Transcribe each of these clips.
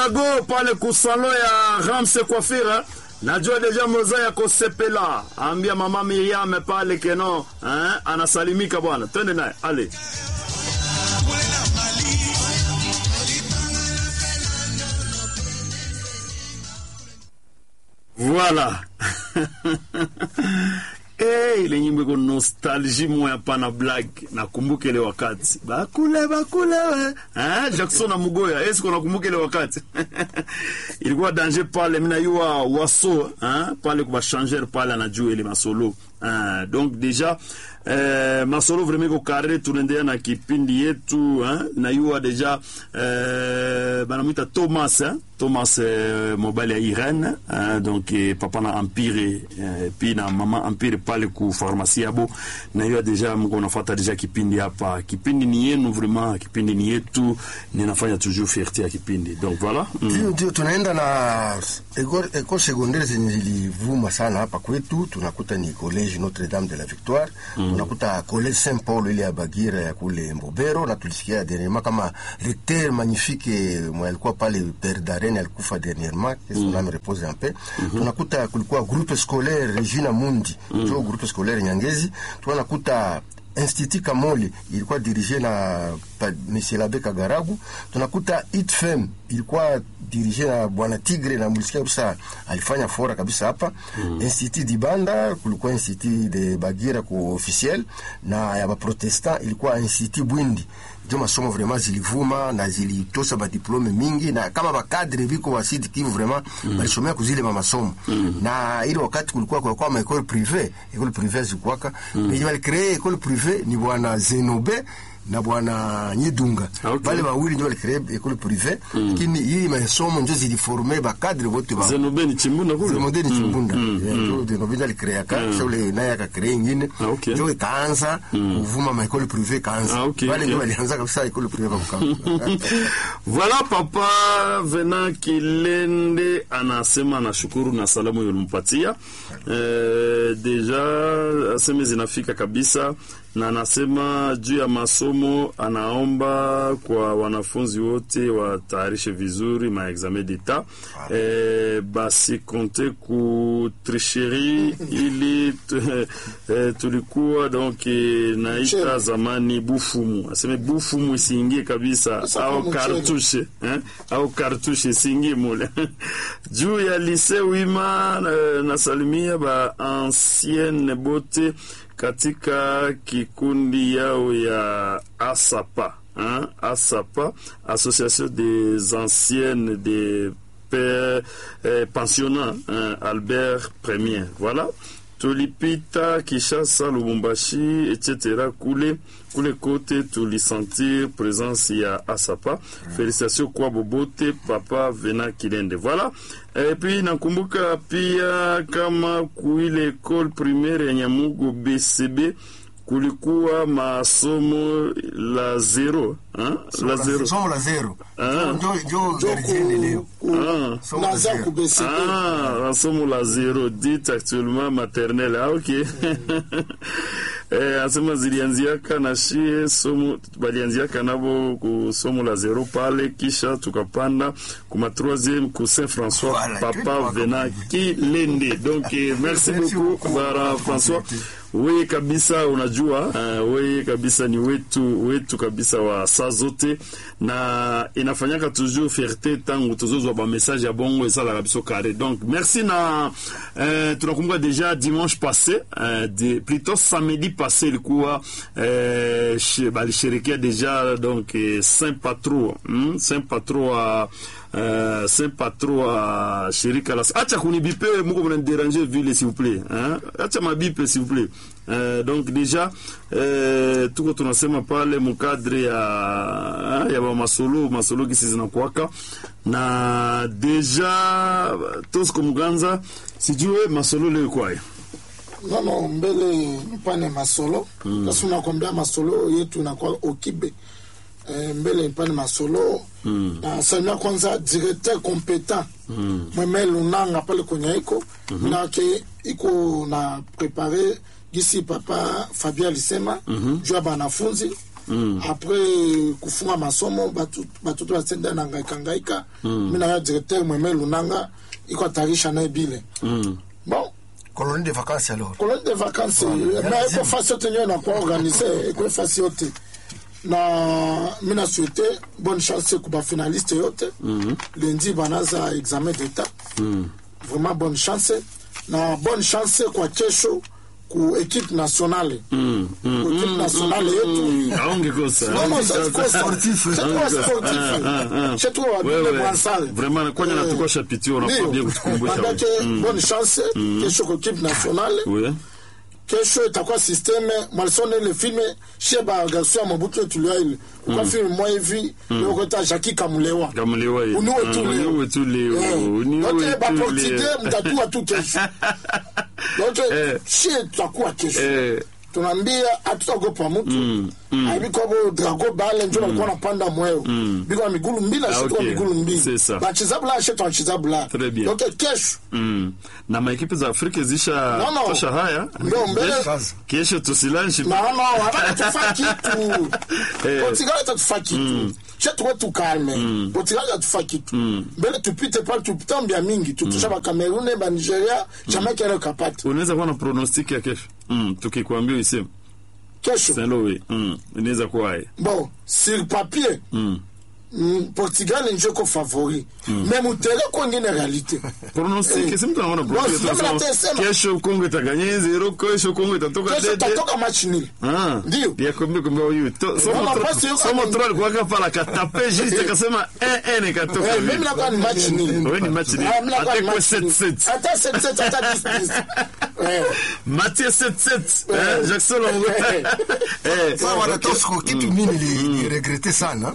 go pale kusalo ya Ramse Coiffure najua deja moza ya kosepela ambia mama Miriam pale keno eh, anasalimika bwana, twende naye ale Voilà. Hey, ile nyimbo iko nostalgie moya pana black nakumbuka ile wakati bakule bakule we eh Jackson na Mugoya est-ce qu'on nakumbuka ile wakati ilikuwa danger pale mina yua waso eh pale kwa changer pale anajua ile masolo eh donc déjà eh, masolo vraiment ko carré tunaendelea na kipindi yetu eh na yua deja eh banamwita Thomas eh Thomas eh, mobile ya Irene eh, donc eh, papa na Empire eh, puis na mama Empire pale ku pharmacie yabo na hiyo deja mko nafuata deja kipindi hapa. Kipindi ni yenu vraiment, kipindi ni yetu, ninafanya toujours fierté ya kipindi. Donc voilà. Ndio, ndio tunaenda na eko secondaire zenye zilivuma sana hapa kwetu, tunakuta ni college Notre Dame de la Victoire mm. tunakuta college Saint Paul ile ya Bagira ya kule Mbobero, na tulisikia dernièrement kama recteur magnifique mwa alikuwa pale Père Darren alikufa dernièrement, que son âme repose en paix. Tunakuta kulikuwa groupe scolaire Regina Mundi mm. jo groupe scolaire Nyangezi, tunakuta Institut Kamoli ilikuwa dirige na Monsieur Labe Kagaragu. Tunakuta ITFM ilikuwa dirige na bwana Tigre na mlisikia kabisa alifanya fora kabisa hapa mm. Institut Dibanda kulikuwa Institut de Bagira ku officiel na ya Baprotestant ilikuwa Institut Bwindi ndio masomo vraiment zilivuma na zilitosa badiplome mingi na kama bakadre biko wa Sud Kivu vraiment mm. balisomea kuzile ma masomo mm. na ile wakati kulikuwa kwa kwa ma école privée école privée zikuwaka mm. mais bali créer école privée ni bwana Zenobe na bwana Nyidunga Okay. bale bawili ndio walicree école privée lakini hii masomo ndio ziliforme bakadre wote ba Zenobe ni chimbunda kule. Zenobe ni chimbunda ndio Zenobe alicrea ka shule naye akacrea ingine Ah, okay. ndio ikaanza kuvuma ma école privée kaanza Ah, okay, bale ndio okay. walianza kabisa école privée kwa Bukavu Voilà papa Vena Kilende anasema anashukuru na salamu ulimpatia. Eh, deja aseme zinafika kabisa na anasema juu ya masomo anaomba kwa wanafunzi wote watayarishe vizuri ma examen d'etat. Eh, basi konte ku tricherie ili tu- eh, tulikuwa donc eh, naita zamani bufumu. Aseme bufumu isiingie kabisa Sasa au kama mchele. kartushe eh? au kartushe isingie mule juu ya lise wima eh, nasalimia ba ancienne bote katika kikundi yao ya asapa hein? asapa association des anciennes des pères eh, pensionnats hein? albert premier voilà tulipita Kishasa, Lubumbashi etc. kule kule kote tulisentir présence ya Asapa. Félicitations kwa bobote papa Vena Kilende. Voilà. Et puis nakumbuka pia kama kuile école primaire ya Nyamugo BCB kulikuwa masomo la zero hein? la zero somo la zero Ah. ndio ndio gardienne leo ah. somo la naza zero kubeseke Ah, masomo la zero dit actuellement maternelle. Ah, ok. eh, asema zilianziaka na shie somo balianziaka nabo ku somo la zero pale, kisha tukapanda kuma troisième ku Saint François Voilà, papa tu- Vena Kilende. Donc eh, merci Merci beaucoup beaucoup. bara François. Wewe kabisa unajua, uh, wewe kabisa ni wetu wetu kabisa wa saa zote, na inafanyaka toujours fierté tangu tuzozwa ba message ya bongo esala kabisa kare. Donc merci na uh, tunakumbuka deja dimanche passé uh, de, plutôt samedi passé ilikuwa uh, she- balisherekea deja donc eh, Saint Patro hmm? Saint Patro wa Uh, Saint Patro wa shirika la acha kunibipe muko mnaniderange vile s'il vous plaît hein? acha mabipe s'il vous plaît uh, donc déjà uh, tuko tunasema pale mukadre ya ya ba masolo masolo kisi zinakuwaka na deja Tosco Muganza sijue masolo leo kwayo nono mbele mpane masolo kasi unakwambia masolo yetu inakuwa okibe eh, mbele mpane masolo na salimia kwanza directeur competent mweme lunanga pale kwenye iko nake iko na prepare gisi papa Fabien alisema juu ya banafunzi apres kufunga masomo batu- batoto basenda na ngaika ngaika mi na yo directeur mweme lunanga iko atarisha naye bile bon colonie de vacances alors colonie de vacances na eko fasi yote nyo nakuwa organise eko fasi yote na mi na souhaite bonne chance ku bafinaliste yote lundi banaza examen d'état vraiment bonne chance na bonne chance kwa kesho ku équipe nationale Mm, mm, ku équipe nationale yetu aongekosa Non, non, c'est trop sportif. C'est trop sportif. C'est trop habile Mwansale. vraiment kwanya Eh, natukosha pitio unakuwa ndio. bien kutukumbusha Manake, wewe. bonne chance kesho kwa équipe nationale Oui. kesho itakuwa systeme mwalisone ile filme shie bagarso ya mobutu etulia ile ukwa filme mwa hivi yokota jaki kamulewa Kamulewa ye. uniwe Ah, tu leo uniwe tu leo. Eh. Uniwe Yote tu baportugais leo. mtatua tu kesho yote Eh. shie tutakuwa kesho Eh, tunaambia hatutaogopa mtu aibikobo drago bale njo balikuwa napanda mweo biko na migulu mbili Ah, ashituka ok. migulu C'est mbili ça. bachizabula ashetu anachizabula Très bien. donc kesho mm. na maekipe za afrika zisha No, no. tosha haya ndio mbele Kazi. kesho tusilanshi naona hawatatufa kitu Eh. portugal atatufa kitu she tuwe tukalme portugal atufa kitu mbele tupite pale tupitambia mingi tutusha bakamerune banigeria jamaica ene kapati unaweza kuwa na pronostic ya kesho mm. tukikwambia iseme kesho saint mm. inaweza kuwa haya bon sur papier mm, portugal njeko favori mais mutere kwengine réalité pronostic Eh. si mtu anaona Bon, pronostic, sema tunasema, natesema. kesho kongo itaganye zero kesho kongo itatoka kesho dede tatoka match nil Ah, Ndio. ya kombe kombe huyu To- somo Mama, tro- basi yuko somo ame- troll kwa kapa la katape juste akasema eh eh nikatoka Eh, hivi. mimi nakuwa ni match nil Wewe ni match nil. Ah, mimi nakuwa Hata ni kwa match nil. 7-7. hata 7-7 hata 10-10 Eh. Mathieu 77 Eh. eh, Jackson Longo Eh. eh Sawa, wana ok. Tosco, kitu mimi nili- niliregrete sana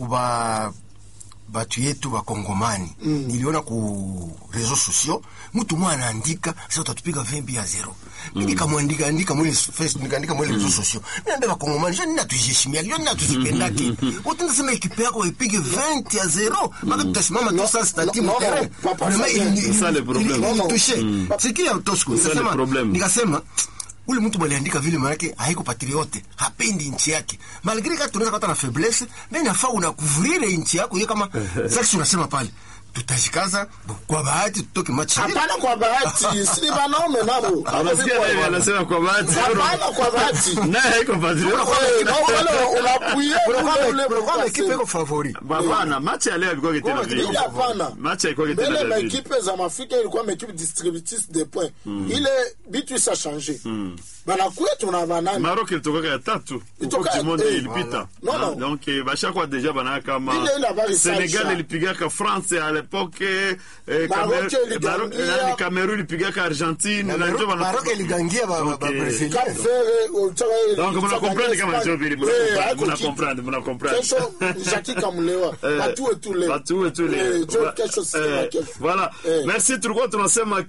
kuba batu yetu bakongomani niliona ku reseau sociaux mtu mwa anaandika sasa utatupiga vembi ya zero mi nikamwandika andika mwele Facebook nikaandika mwele reseau sociaux mi naambia bakongomani jo nina tujiheshimia jo nina tuzipendake utenda sema ekipe yako ipige 20 ya zero maka tutasimama tu sasa stati no, no, mterrain papa, Vraiment, ça, ili- c'est ili- ça le ili- problème. ili- Non, non. touché. sikia Tosco C'est ça le nikasema problème. nikasema ule mtu mwaliandika vile manake haiko patriote hapendi nchi yake malgre kati tunaweza kupata na faiblesse mais nafaa unakuvrire nchi yako hiyo kama sasa unasema pale tutashikaza kwa bahati tutoke machi hapana kwa bahati si banaume nabo Unasikia nani anasema kwa bahati hapana kwa bahati naye haiko patriot Eh, na wale unapuye ule ule ekipe iko favori Hapana, match ya leo ilikuwa kitendo vile. ile hapana Match haikuwa kitendo mbele vile. maekipe za maafrika ilikuwa maekipe distributrice de point ile bitu isa change banakuya tuna banani Maroc ilitoka ya tatu Ilitoka- Coupe du monde eh, ilipita voilà. Non, Ah, non. donc eh, bashakwa deja banaa kama Ile ile habari Senegal saisha. ilipigaka France à l'époque eh, Maroc Camer- iligangia. Maroc- nani, Cameroon ilipigaka Argentine na ndio bana- maroke iligangia ba- ba- Ok. ba- Brazil. Cap Vert utaka Donc mna comprendre kama ndio vile mna Eh, comprendre, haiko mna kitu. comprendre mna comprendre kesho Jackie Kamulewa Eh, batu etu leo Batu wetu Eh, leo. jo Va- kesho eh, sema kesho Voilà. Eh. Merci tulikuwa tunasema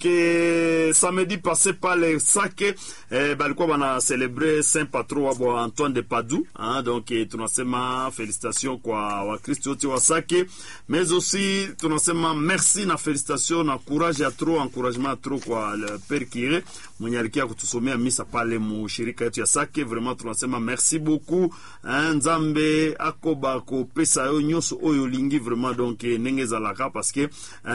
ke samedi passé pale Sake eh, balikuwa bana celebre Saint Patron wa bwa Antoine de Padoue hein, donc eh, tunasema felicitation kwa Wakristo wote wa Sake mais aussi tunasema merci na felicitation na courage ya trop encouragement ya trop kwa le Père Kire mwenye alikia kutusomea misa pale mu shirika yetu ya Sake vraiment tunasema merci beaucoup hein, Nzambe akoba kopesa yo nyonso oyo olingi vraiment donc eh, ndenge ezalaka parce que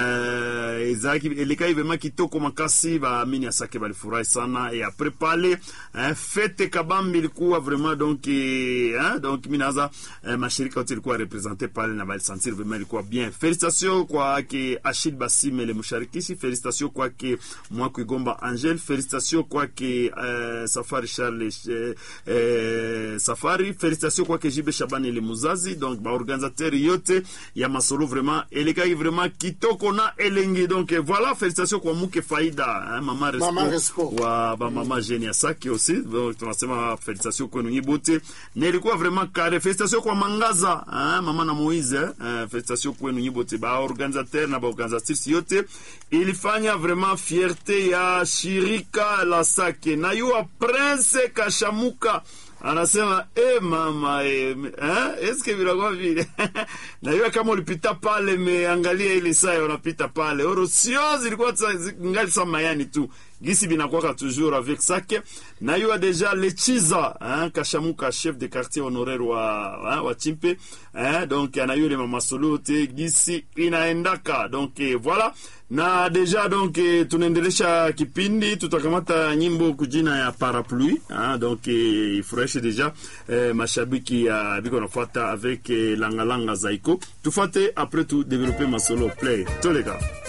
euh, ezalaki elekai vraiment kitoko makasi baamini ya Sake balifurahi sana et après pale hein, fete kabambi ilikuwa vraiment donc eh, hein, donc minaza eh, mashirika yote ilikuwa represente pale na balisentir vraiment ilikuwa bien félicitation kwake Achille Basimele Musharikisi félicitation kwake Mwaku Igomba Angel félicitation kwake eh, Safari Charles eh, eh, Safari félicitation kwake Jibe Shabani le Muzazi donc baorganisateur yote ya masolo vraiment elekaki vraiment kitoko na elengi donc eh, voilà félicitation kwa Muke Faida hein, mama Respo, Mama Respo. wa bamama jeune ya Sake aussi donc tunasema félicitation kwenu nyi bote na ilikuwa vraiment kare félicitation kwa Mangaza hein, mama na Moise hein, félicitation kwenu nyi bote ba organisateur na ba organisatrice yote ilifanya vraiment fierté ya shirika la Sake na yuwa Prince Kashamuka anasema e mama e, eh, eske vinakuwa vile najua kama ulipita pale meangalia ile saa unapita pale oro sio zilikuwa za- zi- ngali sa mayani tu gisi binakwaka toujours avec sake na yo deja lechiza hein, kashamuka chef de quartier honoraire wa, hein, wa chimpe hein, donc anayo le mamasolo te gisi inaendaka donc eh, voilà na deja donc eh, tunaendelesha kipindi tutakamata nyimbo kujina ya parapluie hein, donc eh, ifurahishe deja eh, mashabiki ya biko nafuata avec eh, langalanga zaiko tufate après tu développer masolo play toleka